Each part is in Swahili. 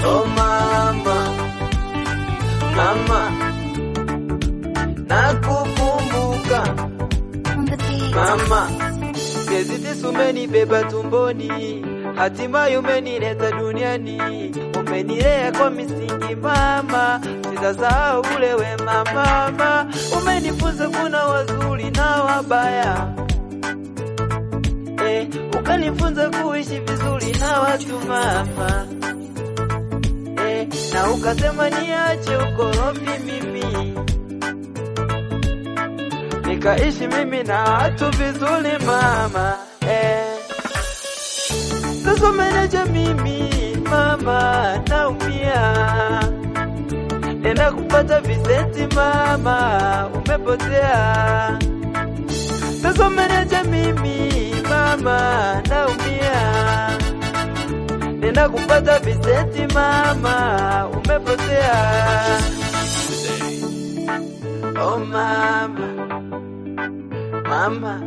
Oh mama, mama, nakukumbuka On the beat. mama, miezi tisa umenibeba tumboni, hatimaye umenileta duniani, umenilea kwa misingi mama, sitasahau ule wema mama, umenifunza kuna wazuri na wabaya eh, ukanifunza kuishi vizuri na watu mama eh, na ukasema niache ukorofi mimi nikaishi mimi na watu vizuri mama eh. Sasa umeneja mimi mama, naumia, nenda kupata visenti mama, umepotea. Sasa umeneja mimi mama, naumia, nenda kupata visenti mama, umepotea. Oh mama, mama,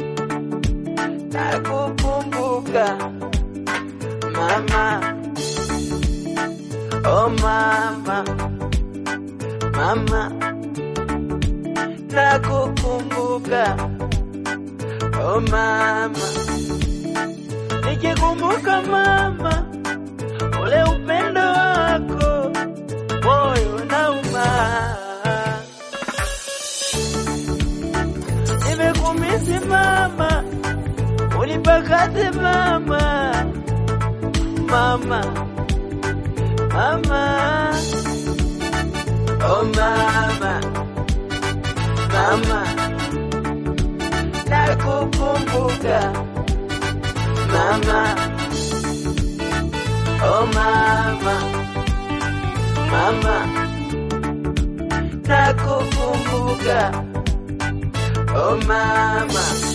nakukumbuka mama. Oh mama, mama, nakukumbuka. Oh mama, nikikumbuka mama, ule upendo wako, moyo nauma. Nimekumisi mama, unipakate mama, mama, mama, oh mama, mama, nakukumbuka mama, oh mama, mama, nakukumbuka oh mama.